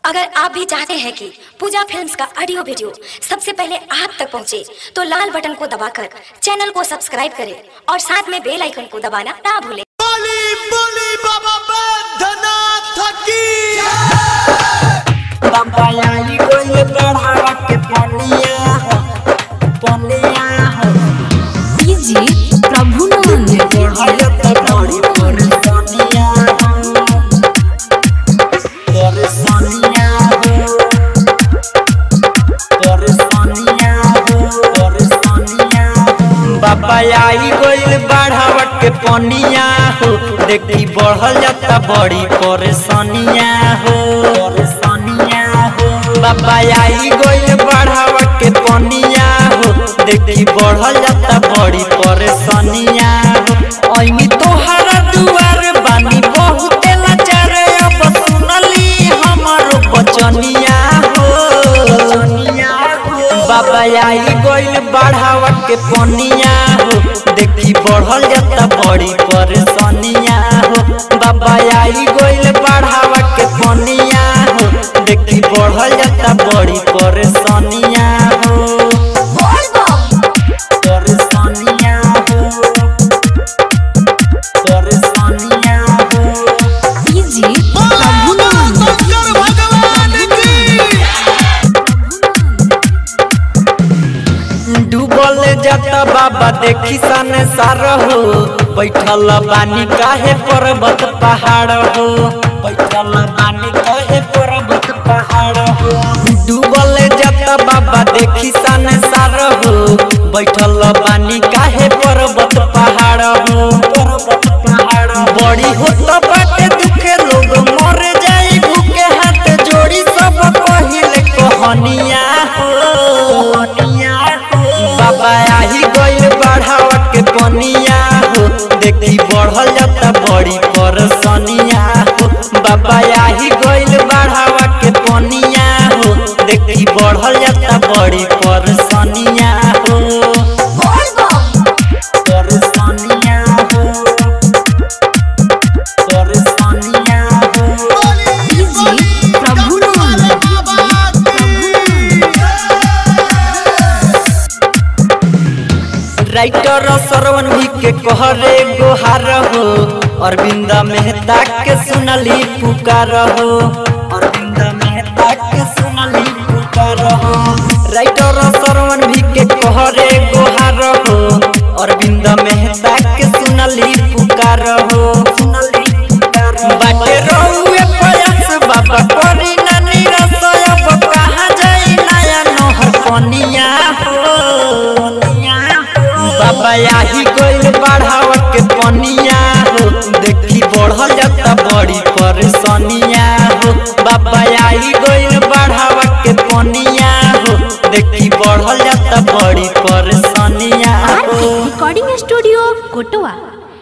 अगर आप भी चाहते हैं कि पूजा फिल्म्स का ऑडियो वीडियो सबसे पहले आप तक पहुंचे, तो लाल बटन को दबाकर चैनल को सब्सक्राइब करें और साथ में बेल आइकन को दबाना ना भूलें बोली बोली बाबा बैद्यनाथ की बाबा आई कोई बढ़ावा के पनिया हो पनिया हो डीजे प्रभुनंद बढ़ाया तो बड़ी परेशानिया हो परेशानिया हो परेशानिया हो परेशानिया हो बाबा आई गइल बढ़ावा के पनिया हो देखी बढ़ल जाता बड़ी परेशानिया हो परेशानिया हो बाबा आई गइल बढ़ावा के पनिया हो देखी बढ़ल जाता बड़ी परेशानिया हो ऐनी तोहरा दुआर बानी बहुते लाचार अब सुनली हमारो बचनिया हो बाबा आई गइल बढ़ावा के पनिया हो देखी बढ़ल जाता बड़ी परेशानिया हो बाबा आई गइल बढ़ावा के पनिया हो देखी बढ़ल जाता बड़ी परेशानिया हो परेशानिया हो परेशानिया हो डीजे बोलो प्रभुनंद शंकर भगवान की डूबल जाता बाबा देखी सन सार हो बैठल बानी काहे पर्वत पहाड़ हो बैठल बानी काहे पर्वत पहाड़ हो डूबल जाता बाबा देखी सन सार हो बैठल बानी काहे पर्वत पहाड़ हो पर्वत पहाड़ बड़ी होत बाटे दुखे लोग मर जाई भूखे हाथ जोड़ी सब पहिले कहनिया हो बाबा आही गइल बढ़ावा के पनिया हो देखी बढ़ल जाता बड़ी परेशानिया हो बाबा आही गइल बढ़ावा के पनिया हो देखी बढ़ल जाता बड़ी परेशानिया हो परेशानिया हो परेशानिया हो डीजे प्रभुनंद राइटर सरवन भी के कहरे गोहार हो अरविंद मेहता के सुनली पुकार हो अरविंद मेहता के सुनली पुकार हो राइटर सरवन भी के कहरे गोहार हो अरविंद मेहता के सुनली पुकार हो सुनली पुकार बाटे रहुए प्रयास बाबा करी ना निराश अब कहाँ जाई नया नहर पनिया हो बाबा आही गइल बढ़ावा के पनिया हो देखी बढ़ल जाता बड़ी परेशानिया हो बाबा आई गइल बढ़ावा के पनिया हो देखी बढ़ल जाता बड़ी परेशानिया हो रिकॉर्डिंग स्टूडियो कोटवा